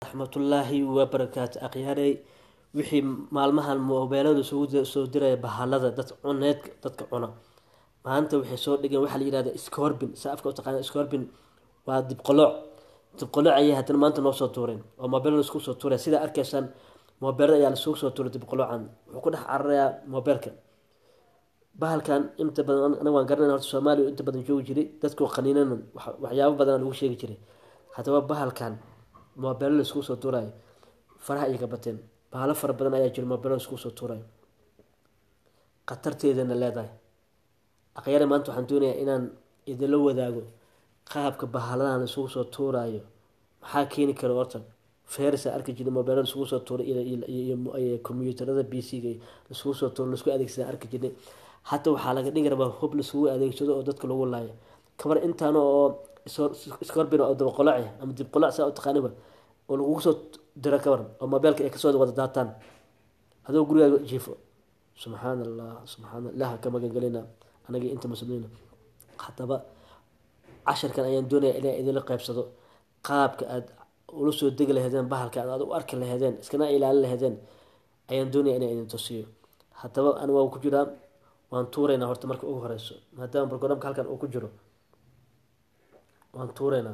waraxmatullaahi wabarakaatu akhyaarey wixii maalmahan moobeelada isugu soo diraya bahalada dad cuneedka dadka cuna maanta waxay soo dhigeen waxaa la yihahda scorbin sa afka utaqaana scorbin waa dibqolooc dibqolooc ayay haddana maanta noo soo tuureen oo moobeelada isku soo tuuraya sidaa arkaysaan moobeelada ayaa lasugu soo tuuray dibqoloocan wuxuu ku dhex cararayaa moobeelka bahalkan inta badan anaga waan garanayna horta soomaaliya inta badan joogi jiray dadku qaniinana waxyaabo badan lagu sheegi jiray haddaba bahalkan moobeelo la iskugu soo tuurayo faraha ayay ka bateen bahalo fara badan ayaa jira moobeelo la iskugu soo tuurayo khatarteedana leedahay akhyaare maanta waxaan doonayaa inaan idinla wadaago qaabka bahaladan isugu soo tuurayo maxaa keeni kara horta ferisa arki jiray moobeelada isugu soo tuuray iyo combyuutarada b c-ga isugu soo tuura laisku adeegsada arki jirnay hata waxaa laga dhigi rabaa hub laisugu adeegsado oo dadka lagu laayo kabar intaan oo scorbin oo dabaqolac ama dibqolac saa u taqaaniba oo lagugu soo diro kabar oo moobeelka ay kasoo wada daataan adoo gurigaaga jiifo subxaan allah subxaan ilaha ka magangelina anagii inta muslimiina haddaba casharkan ayaan doonaya inaa idinla qeybsado qaabka aada ula soo degi laheedeen bahalka aad u arki laheedeen iskana ilaalin laheedeen ayaan doonaya inaa idin tusiyo haddaba ani waa ku jiraa waan tuuraynaa horta marka ugu horeyso maadaama brograamka halkan uu ku jiro waan tuuraynaa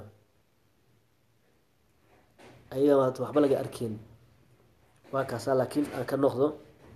ayaga maata waxba laga arkeyn waa kaasaa laakiin aan ka noqdo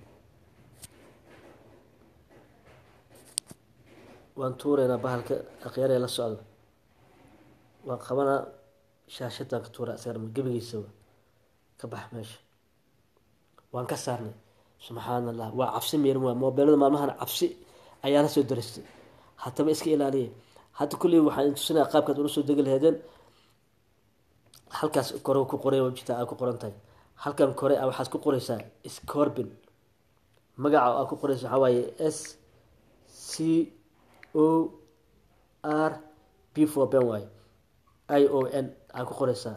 waan tuuraynaa bahalka akhyaaree la socdo waan qabanaa shaashadan ka tuura isagana gebigiisaba ka bax meesha waan ka saarnay subxaan allah waa cabsi meerin waa moobeelada maalmahan cabsi ayaa la soo daristay haddaba iska ilaaliya hadda kulley waxaan idin tusinaya qaabkaad ula soo degi laheedeen halkaas kore ku qoray jita aa ku qoran tahay halkan kore a waxaad ku qoreysaa scorbin magaca aa ku qoreysa waxaa waaye s c o r b for ben waaye i o n aa ku qoreysaa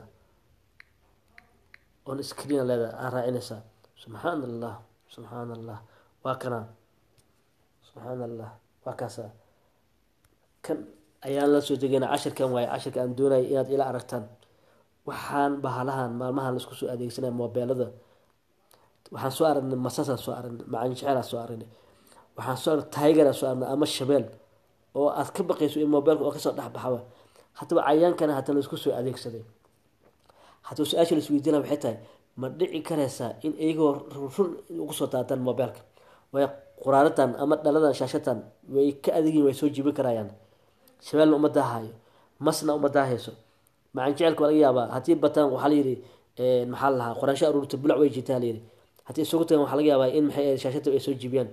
on screen leedahay aa raacinaysaa subxaan allah subxaan allah waa kanaa subxaan allah waa kaasa kan ayaan la soo degeyna cashirkan waaye cashirka aan doonaya inaad ila aragtaan waxaan bahalahan maalmahan laisku soo adeegsanaya moobeelada waxaan soo aragnay masasaan soo aragnay macalin jeceelaan soo aragnay waxaan soo aragnay tigeraa soo aragnay ama shabeel oo aad ka baqayso in moobeelka oo kasoo dhexbaxaba haddaba cayaankana hata laisku soo adeegsaday haddaba su-aasha laisweydiina waxay tahay ma dhici karaysaa in iyagoo run ugu soo daataan moobeelka way quraaradan ama dhaladan shaashatan way ka adegiin way soo jiibin karayaan shabeelna uma daahayo masna uma daahayso macaan jecelka waa laga yaabaa haddii bataan waxaa layidhi maxaa la lahaa qoraansho aruurta bulac way jirtaa layidhi haddii isugu tagan waxaa laga yaabaa in maxay shaashada ay soo jiibiyaan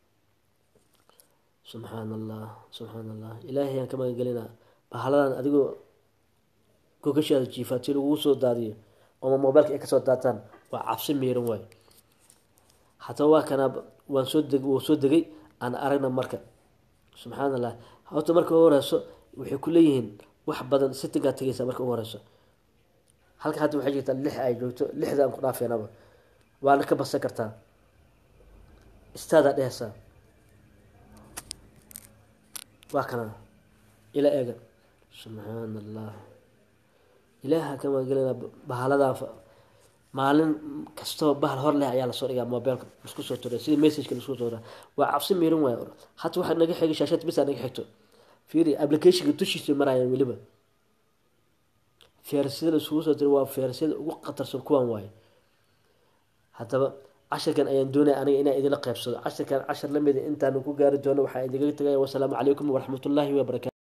subxaan allah subxaan allah ilaahay aan ka magangelinaa bahaladan adigoo gogashaada jiifa tii lagugu soo daadiyo ooma moobeelka ay kasoo daataan waa cabsi meeran waayo haddaba waa kanaa waan soo deg wuu soo degay aan aragna marka subxaan allah horta marka ugu horeyso waxay ku leeyihiin wax badan sitigaa tegaysa marka ugu horeyso halka hadda waxay jirtaa lix ay joogto lixda aan ku dhaafeenaba waana ka basan kartaa istaadaa dhehaysaa waa kana ila eega subxaan allah ilaaha ka magangelina bahaladaa maalin kastoo bahal hor leh ayaa lasoo dhigaa moobeelka isku soo turay sidii messageka lasku soo turaa waa cabsi miirin waay hata waxaa naga xigay shaashada bisa naga xigto fiiri applicationka dushiisa marayaan weliba feersiyada laisugu soo diray waa feersiyada ugu khatarsan kuwan waaye haddaba cashirkan ayaan doonaya aniga inaan idinla qeybsado cashirkan cashar lamida intaanu ku gaari doono waxaa idinkaga tagaya wasalaamu calaykum waraxmatullaahi wabarakatu